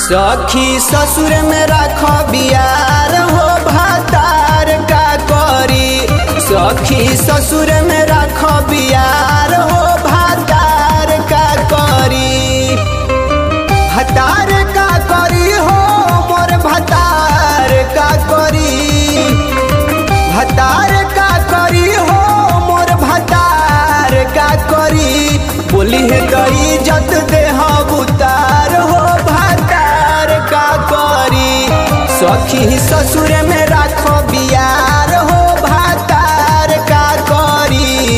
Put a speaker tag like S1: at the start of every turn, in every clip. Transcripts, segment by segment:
S1: सखी ससुर में राख बियार हो भातार का करी सखी ससुर में राख बियार हो भातार का करी भतार का करी हो मोर भतार का करी भतार का करी हो मोर भतार का करी बोली है गई जत देह उतार हो भतार का करी सखी ससुर में राखो बियार हो भतार का करी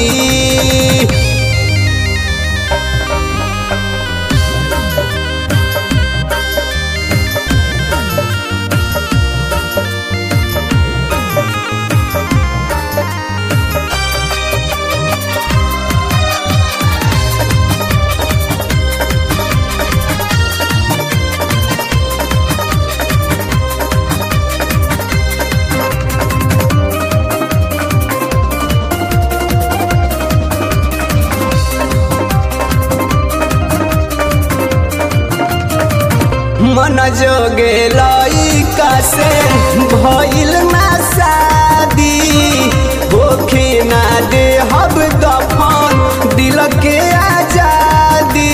S1: मन जोगे लइका से भइल ना शादी होखे ना दे हब दफन दिल के आजादी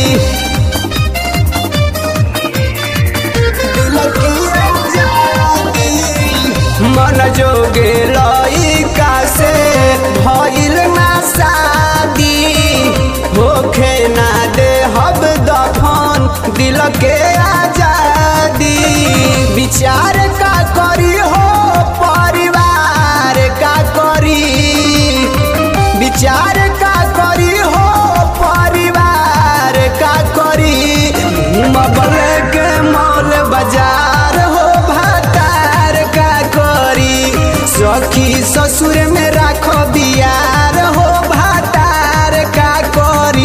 S1: दिल के आजादी मन जोगे लइका से भइल ना शादी होखे ना दे हब दफन दिल के आजादी विचार का करी हो परिवार का करी विचार का करी हो परिवार का करी मबल के मौल बाजार हो भातार का करी सखी ससुर में राखो बियार हो भातार का करी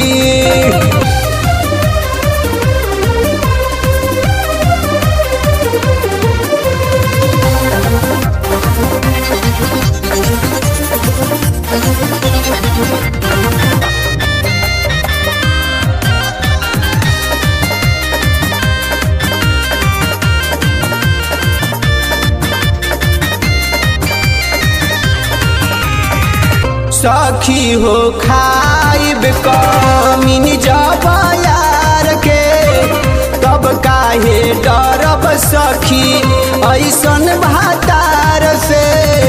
S1: सखी हो खाइब कमीन जब यार के तब काहे डरब सखी ऐसन भातार से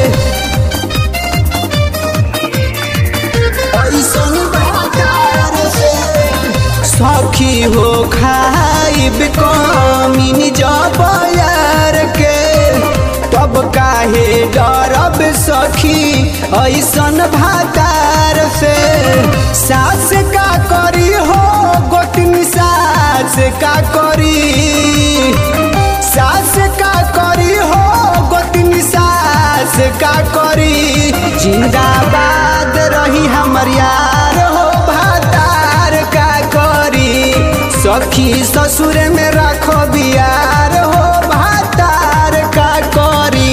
S1: ऐसन भातार से सखी हो खाइब कमीन जब यार के तब काहे डरब सखी ऐसन भातार से सास का करी हो गोतनी सास का करी सास का करी हो गोतनी सास का करी जिंदाबाद रही हमर यार हो भातार का करी सखी ससुर में राखो बियार हो भातार का करी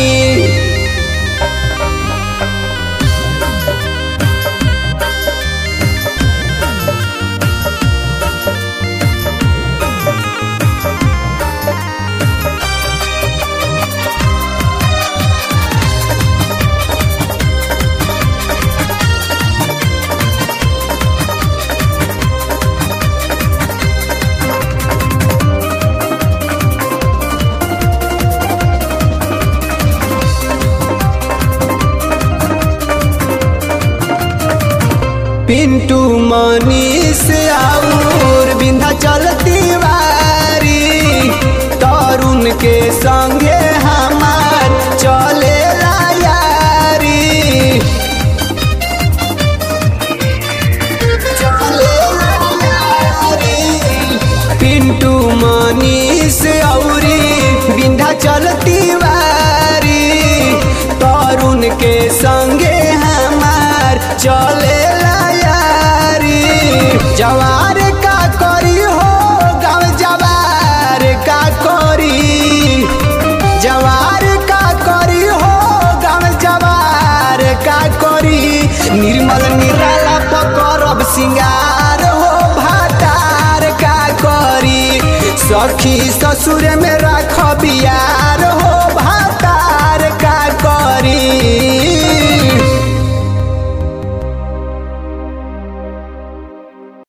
S1: पिंटू मनीष और बिंधा चलती वारी तरुण के संगे हमार चले यारी चलेला यारी। पिंटू मनीष औरी बिंधा चलती वारी तरुण के संगे हमार चले यारी जवार का करी हो गाँव जवार का करी जवार का करी हो गाँव जवार का करी निर्मल निराला पकड़ब सिंगार हो भातार का करी सखी ससुर में रख बियार हो भातार का करी